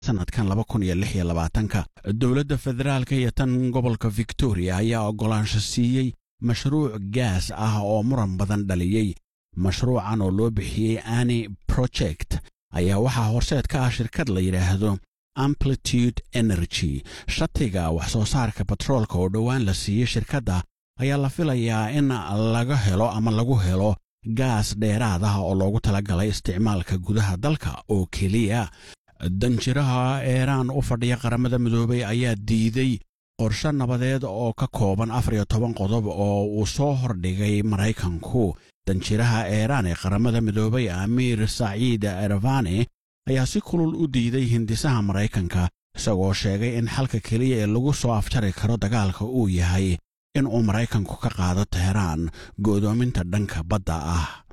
sannadkan laba kun iyo lix iyo labaatanka dowladda federaalka iyo tan gobolka victoria ayaa oggolaansho siiyey mashruuc gaas ah oo muran badan dhaliyey mashruucan oo loo bixiyey ani project ayaa waxaa horseed ka ah shirkad la yidhaahdo amplitude energy shatiga wax soo saarka batroolka oo dhowaan la siiyey shirkadda ayaa la filayaa in laga helo ama lagu helo gaas dheeraad ah oo loogu talagalay isticmaalka gudaha dalka oo keliya danjiraha eeraan u fadhiya qaramada midoobay ayaa diiday qorshe nabadeed oo ka kooban afar iyo toban qodob oo uu soo hordhigay maraykanku danjiraha eeraan ee qaramada midoobay amiir saciid ervani ayaa si kulul u diiday hindisaha maraykanka isagoo sheegay in xalka keliya ee lagu soo afjari karo dagaalka uu yahay in uu maraykanku ka qaado teheraan go'doominta dhanka badda ah